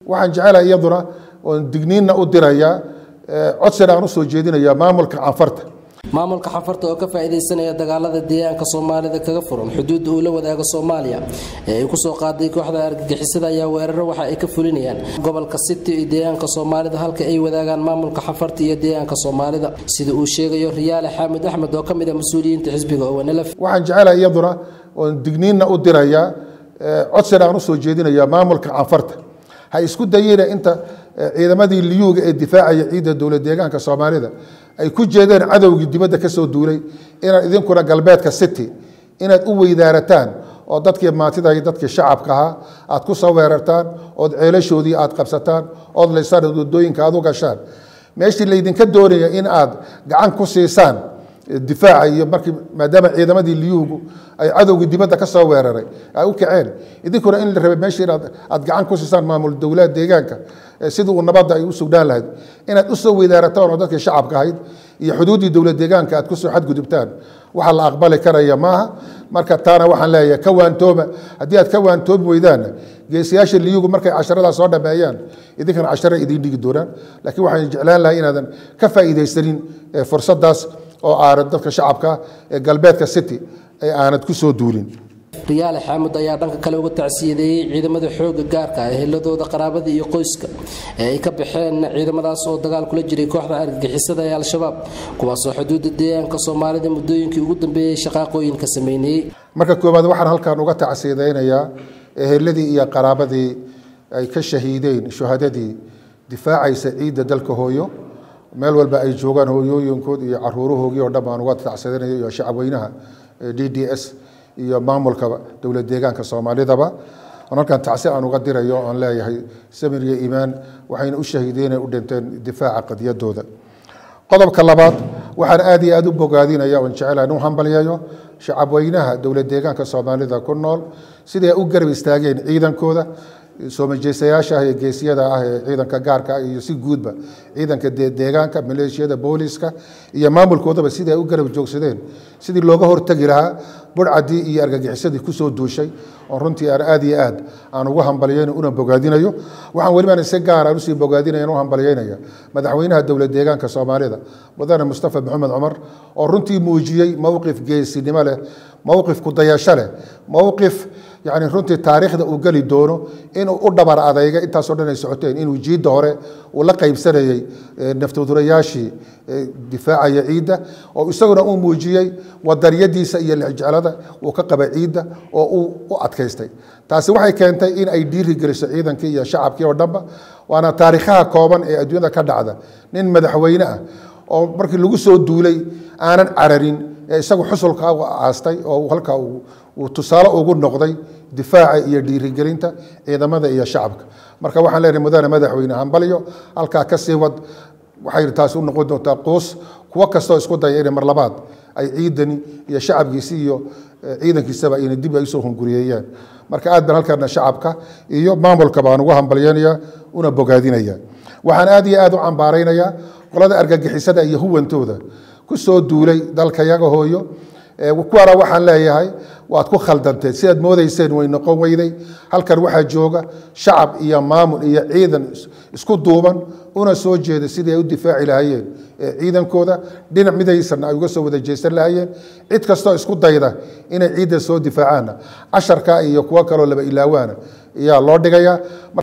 waxaan jecelahay iyaduna oon digniinna u dirayaa codsina aan usoo jeedinayaa maamulka canfarta maamulka xafarta oo ka faa'iidaysanaya dagaalada deegaanka soomaalida kaga furan xuduudda uu la wadaago soomaaliya ee ay kusoo qaaday kooxda argagixisada ayaa weeraro waxa ay ka fulinayaan gobolka city iyo deegaanka soomaalida halka ay wadaagaan maamulka xafarta iyo deegaanka soomaalida sida uu sheegayo riyaale xaamid axmed oo ka mid ah mas-uuliyiinta xisbiga ownlf waxaan jecelahay iyaduna oon digniinna u dirayaa codsina aan usoo jeedinayaa maamulka canfarta ha isku dayina inta ciidamadii liyuuga ee difaacaya ciidda dowlad deegaanka soomaalida ay ku jeedeen cadowgii dibadda ka soo duulay inaad idinkuna galbeedka city inaad u weydaarataan oo dadkii maantida iyo dadkii shacabka ahaa aad ku soo weerartaan ood ceelashoodii aad qabsataan ood laysaan wadooyinka aad u gashaan meeshii laydinka doonaya in aad gacan ku siisaan difaaca iyo markii maadaama ciidamadii liyuugu ay cadowgii dibadda ka soo weeraray ay u kaceen idinkuna in la rabay meesha inaad aad gacan ku siisaan maamul dowlad deegaanka sidii uu nabadda ay u sugnaan lahayd inaad u soo weydaarataan oo dadkii shacabka ahayd iyo xuduuddii dowlad deegaanka aad kusoo xadgudubtaan waxa la aqbali karaya maaha marka taana waxaan leeyahay ka waantooba haddii aad ka waantoobi weydaanna geesiyaasha liyugu markay casharada soo dhameeyaan idinkana cashara idiin dhigi doonaan laakiin waxaan jeclaan lahay inaadan ka faa'iidaysanin fursadaas oo aanad dadka shacabka ee galbeedka city ee aanad ku soo duulin riyaale xaamud ayaa dhanka kale uga tacsiyadeeyey ciidamada xooga gaarka ah eheladooda qaraabada iyo qoyska ee ay ka baxeen ciidamadaas oo dagaal kula jiray kooxda argagixisada ee al-shabaab kuwaasoo xuduudda deegaanka soomaalida muddooyinkii ugu dambeeyey shaqaaqooyinka sameynayey marka koowaad waxaan halkan uga tacsiyadaynayaa eheladii iyo qaraabadii ay ka shahiideen shuhadadii difaacaysa ciidda dalka hooyo meel walba ay joogaan hooyooyinkood iyo caruurahoogii oo dhan baan uga tacsiyadanaya iyo shacabweynaha d d s iyo maamulka dowlad deegaanka soomaalidaba halkan tacsi aan uga dirayo aan leeyahay samir iyo iimaan waxayna u shahiideen u dhinteen difaaca qadiyadooda qodobka labaad waxaan aad iyo aad u bogaadinaya oon jecelahay u hambalyayo shacabweynaha dowlad deegaanka soomaalida ku nool siday u garab istaageen ciidankooda soomajeesayaasha ah ee geesiyada ah ee ciidanka gaarka ah iyo si guudba ciidanka deegaanka maleeshiyada booliska iyo maamulkoodaba sidii ay u garab joogsadeen sidii looga hortegi lahaa burcadii iyo argagixisadii kusoo duushay oo runtii aan aad iyo aad aan ugu hambalyayn una bogaadinayo waxaan welibaan si gaar aan usii bogaadinaya u hambalyaynaya madaxweynaha dowlad deegaanka soomaalida mudane mustafa maxamed cumar oo runtii muujiyey mowqif geesinimo leh mowqif kudayasho leh mowqif yani runtii taariikhda uu geli doono inuu u dhabar adayga intaasoo dhan ay socoteen inuu jiidda hore uu la qaybsanayey naftodurayaashii difaacaya ciidda oo isaguna uu muujiyey wadaniyadiisa iyo lexjeclada uu ka qaba ciidda oo uu u adkaystay taasi waxay keentay in ay dhiiri geliso ciidankii iyo shacabkii oo dhanba waana taariikhaha kooban ee adduunyada ka dhacda nin madaxweyne ah oo markii lagu soo duulay aanan cararin ee isagu xusulka aastay oo halkaa uu tusaale ugu noqday difaaca iyo dhiirigelinta ciidamada iyo shacabka marka waxaan leenahay mudane madaxweyne hambalyo halkaa ka sii wad waxay taasi u noqon doontaa quus kuwo kastoo isku daya inay mar labaad ay ciidani iyo shacabkiisi iyo ciidankiisaba inay dib ay usoo hunguriyeeyaan marka aad baan halkaana shacabka iyo maamulka baan ugu hambalyanaya una bogaadinaya waxaan aad iyo aad u cambaaraynayaa qolada argagixisada iyo huwantooda ku soo duulay dalka yaga hooyo kuwaana waxaan leeyahay waad ku khaldanteen sidaad moodayseen way noqon weyday halkan waxaa jooga shacab iyo maamul iyo ciidan isku duuban una soo jeeda sidii ay u difaaci lahaayeen ciidankooda dhinac midaysanna ay uga soo wada jeesan lahaayeen cid kastoo isku dayda inay ciidda soo difaacaanna casharka iyo kuwo kaloo laba ilaawaana ayaa loo dhigayaa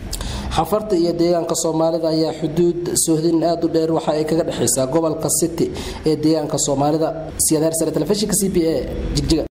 xafarta iyo deegaanka soomaalida ayaa xuduud sohdin aad u dheer waxa ay kaga dhexaysaa gobolka city ee deegaanka soomaalida siyaad hersare telefishinka c b a jigjiga